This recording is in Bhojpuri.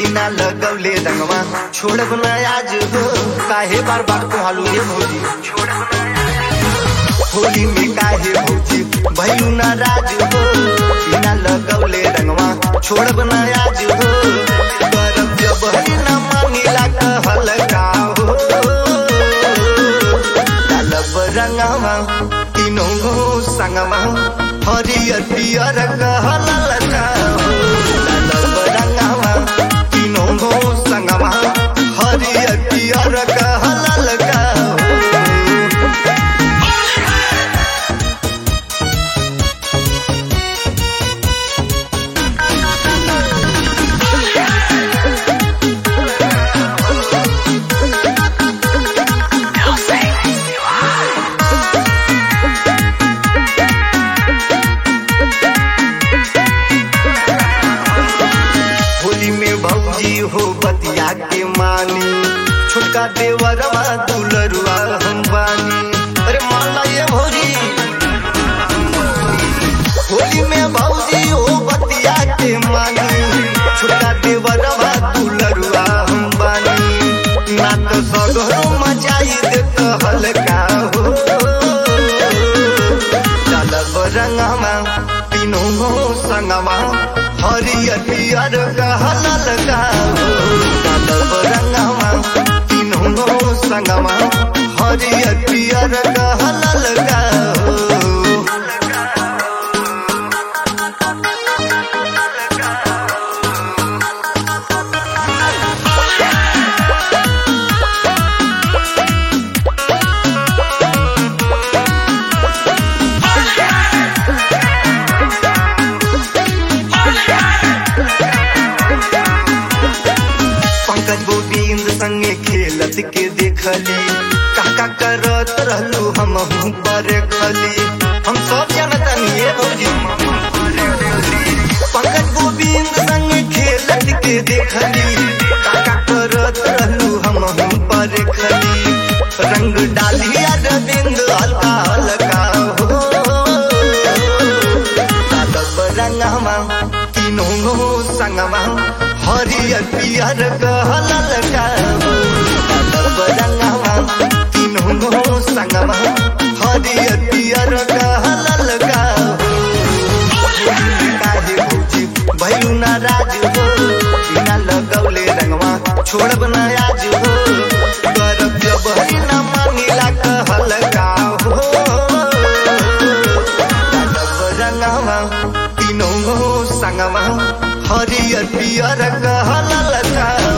बिना लगवले रंगवा छोड़ब न आज हो काहे बार बार कहलू ये भौजी होली में काहे भौजी भैलू न राज हो बिना लगवले रंगवा छोड़ब न आज हो करब जब हरी न मांगिला कहल का हो डालब रंगवा तीनों गो संगवा हरियर पियर कहल का हो डालब रंगवा तीनों गो संगवा हरियर पियर कहल का हो होली में भौजी हो बतिया के मानी छोटका देवरवा दुलरुआ हम बानी अरे माला ये भौजी होली में भौजी हो बतिया के मानी छोटका देवरवा दुलरुआ हम बानी ना तो सगरो मचाई देत हल्का हो चलब रंगवा तीनों हो संगवा हरियर पियर कहल का हो चलब रंगवा तीनों हो संगवा हरियर पियर कहल का हो पंकज गोविंद संगे खेलत के देखली काका करत रहलू हम पर खली हम सब जानतनी ये भौजी पंकज गोविंद संगे खेलत के देखली काका करत रहलू हम पर खली रंग डालिया रविंद हल्का हल्का हो कालब रंगवा तीनों गो संगवा हरियर पियर कहल का हो कालब रंगवा तीनों गो संगवा हरियर पियर कहल का हो काहे भौजी भैलू न राज हो बिना लगौले रंगवा छोड़ब न आज हो करब जब हरी न मांगिला कहल का हो डालब रंगवा तीनों गो संगवा हरियर पियर कहल का